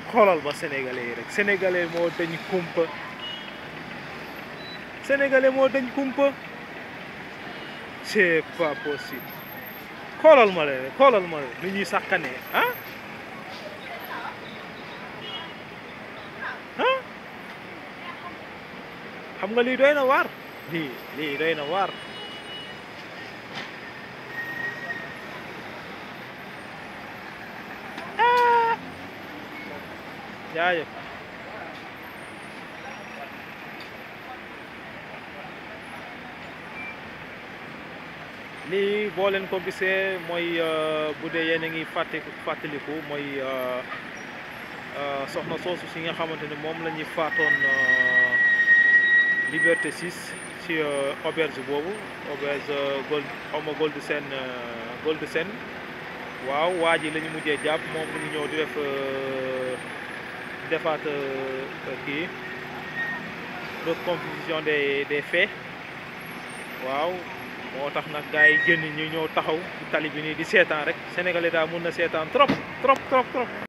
xoolal ba sénégalais yi rek sénégalais moo dañ kumpa sénégalais moo dañ kumpa c'est pas possible xoolal ma leen xoolal ma leen ni ñuy sàkkanee ah ah xam nga lii doy na waar lii lii doy na waar ah jaajëf lii boo leen ko gisee mooy bu dee yéen a ngi fàtte fàttaliku mooy soxna soosu si nga xamante ne moom la ñuy faatoon Liberté 6 ci auberge boobu auberge gold xaw ma Gold Sen Gold Sen waaw waa ji la ñu mujjee jàpp moom mu ngi ñëw di def defaat kii reconstitution des des faits waaw moo tax nag gars yi génn ñu ñëw taxaw ci tali bi nii di seetaan rek sénégalais daal mun na seetaan trop trop trop trop